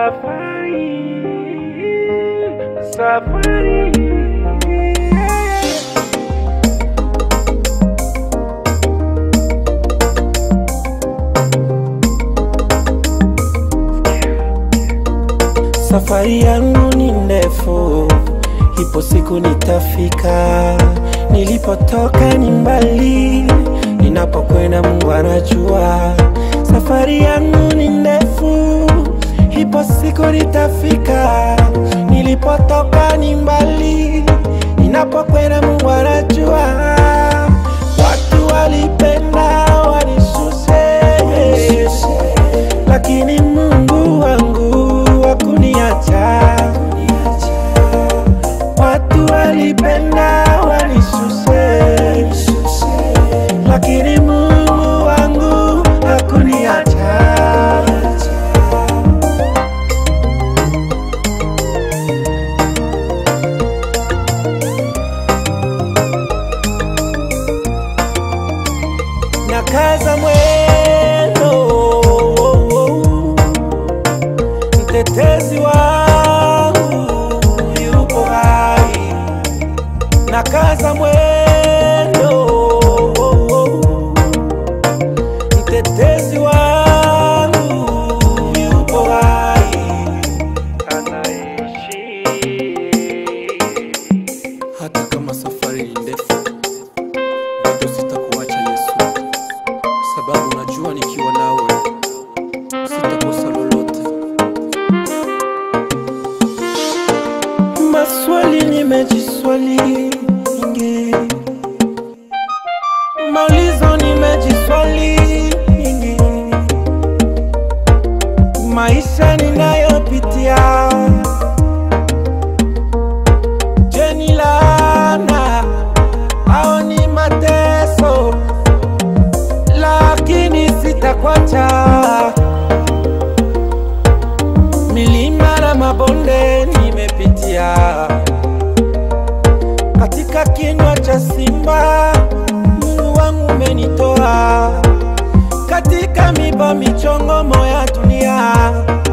Safari, safari. Safari yangu ni ndefu, ipo siku nitafika. Nilipotoka ni mbali, ninapokwenda Mungu anajua. Safari yangu ni ndefu, ipo siku nitafika. Nilipotoka ni mbali, ninapokwenda Mungu anajua. Watu walipenda wanishushe, lakini Mungu wangu hakuniacha. Watu walipenda wanishushe, lakini Mungu wangu hakuniacha. Nakaza mwendo, mtetezi wangu yupo hai. Nakaza mwendo, mtetezi wangu yupo hai. Anaishi hata kama safari ni ndefu, bado sitakuacha Yesu, sababu najua nikiwa nawe sitakosa lolote. Maswali nimejiswali nyingi, maulizo nimejiswali nyingi, maisha ninayopitia, je, ni laana au ni mateso? Lakini sitakwacha milima na mabonde nimepitia, katika kinywa cha simba Mungu wangu umenitoa, katika miba michongomo ya dunia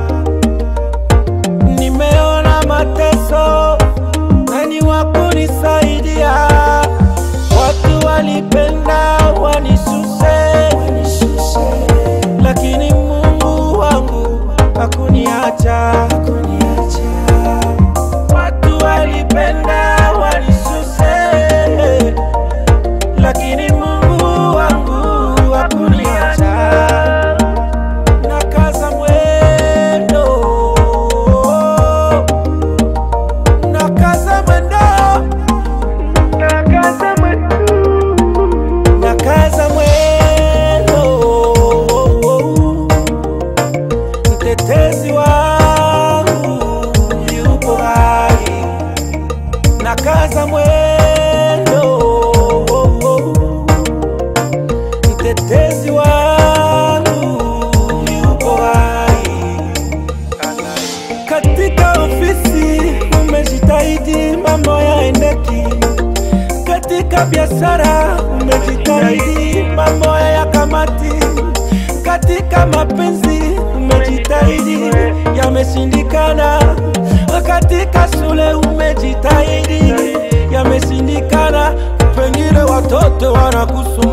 nimeona mateso, nani wa kunisaidia? Watu walipenda wanishushe, lakini Mungu wangu hakuniacha. Watu walipenda wanishushe, lakini Mungu wangu hakuniacha. Nakaza mwendo, nakaza mwendo, nakaza mwetu nakaza mwendo, mtetezi wangu yupo hai. Nakaza mwendo, mtetezi wangu yupo hai. Katika ofisi umejitahidi mambo yaendeki, katika biashara umejitahidi mambo ya kamati, katika mapenzi umejitahidi yameshindikana, katika shule umejitahidi yameshindikana, pengine watoto wanakusumbua